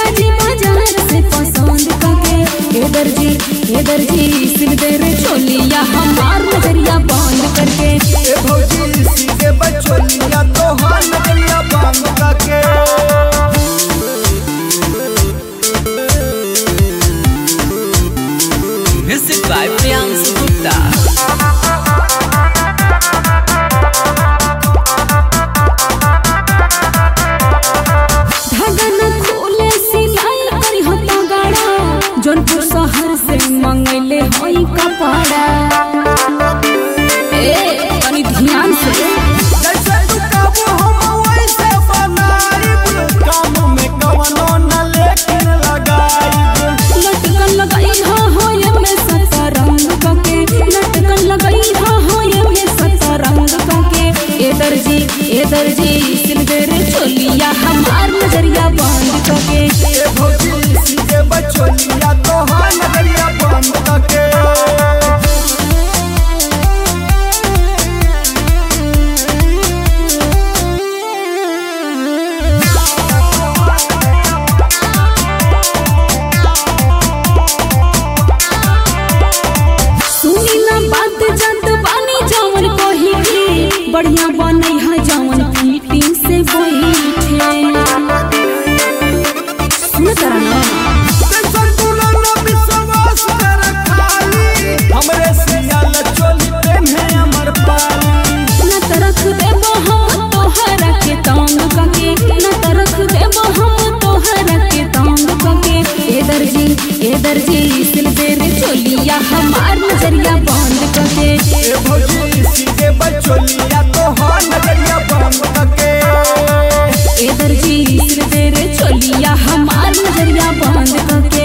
जी बाजार से पसंद करके ए दर्जी ए दर्जी सिल दे रे चोलिया हमार नजरिया बंद करके ए भौजी सीधे बचोलिया तोहार नगरिया बांध के Music by Priyansh Gupta. धागा न खोले सिलाई करी हता गाड़ा जौनपुर शहर से मंगैले हई कपड़ा ए तनी ध्यान से जैसे तू काबू हम वैसे बनाइब काम में कवनो न लेकिन लगाइब लटकन लगाई हा हो ये में सतरंग कके लटकन लगाई हा हो ये में सतरंग कके ए दर्जी ए दर्जी सिल दे रे चोलिया हमार नजरिया बंद कके ए भौजी सीधे बचोलिया तोहार नगरिया बांध के सुनी ना बात जत बानी जवन कही के बढ़िया बनै है जवन फिटिंग से बैठे सुन तरा ना जैसन तू ना विश्वास कर खाली हमरे सियाल चोली पेन्हे अमर पाली न तरख देबो हम तोहरा के तंग कके न तरख देबो हम तोहरा के तंग कके ए दर्जी ए दर्जी सिल दे रे चोलिया हमार नजरिया बंद कके ए भौजी सीधे बचोलिया तोहार नगरिया बांध के ए दर्जी सिल दे रे चोलिया हमार नजरिया बंद कके